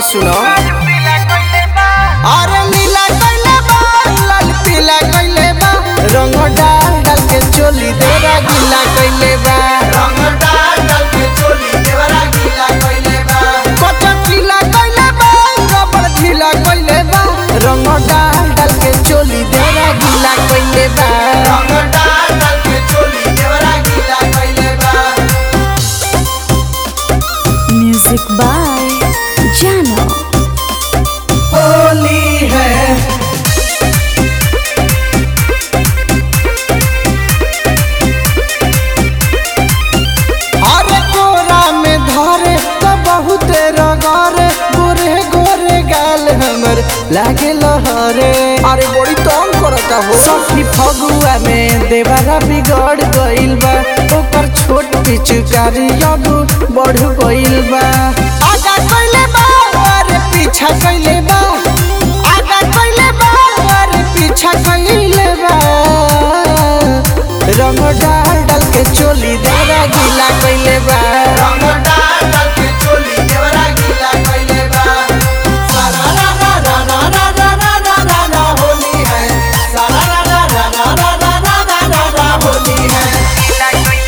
सुनो अरे नीला कइले बा लाल पीला कइले बा रंग डाल डाल के चोली देरा गीला कइले बा रंग डाल डाल के चोली देवरा गीला कइले बा कच्चा पीला कइले बा रबड़ ढीला कइले बा रंग डाल डाल के चोली देरा गीला कइले बा रंग डाल डाल के चोली देवरा गीला कइले बा Music by Jano. होली है अरे कोरा में धरे तो बहुत रगरे गोरे गोरे गाल हमर लागे लहरे अरे बड़ी तंग करता हो सखी फगुआ में देवारा बिगड़ गइल बा ओकर छोट पिचकारी अब बढ़ गइल बा आगा कइले बा अरे पीछा कइले बा आगा कइले बा अरे पीछा कइले बा रंग डाल डाल के चोली देरा गीला कइले बा रंग डाल डाल के चोली देवरा गीला कइले बा सारा रा रा रा रा रा रा रा रा रा रा होली है सारा रा रा रा रा रा रा रा रा रा रा होली है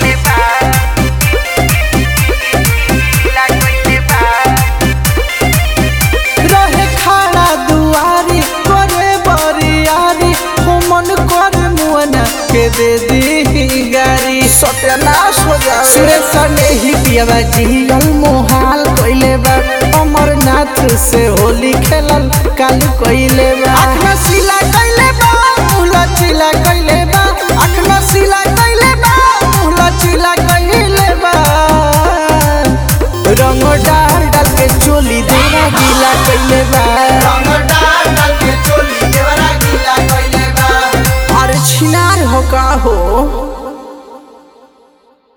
रहे खाना दुआरी करे बरियारी हो मन कर मुअना के दे दी गारी सत्यानाश हो जाए सुरेश ने ही पियावा जियल मोहाल कइले बा अमरनाथ से होली खेलल कालू कइले बा आँख में सिला कइले बा मुहला चिला कइले बा आँख में सिला कइले बा मुहला चिला कइले बा रंग डाल डाल के चोली देना गीला कइले बा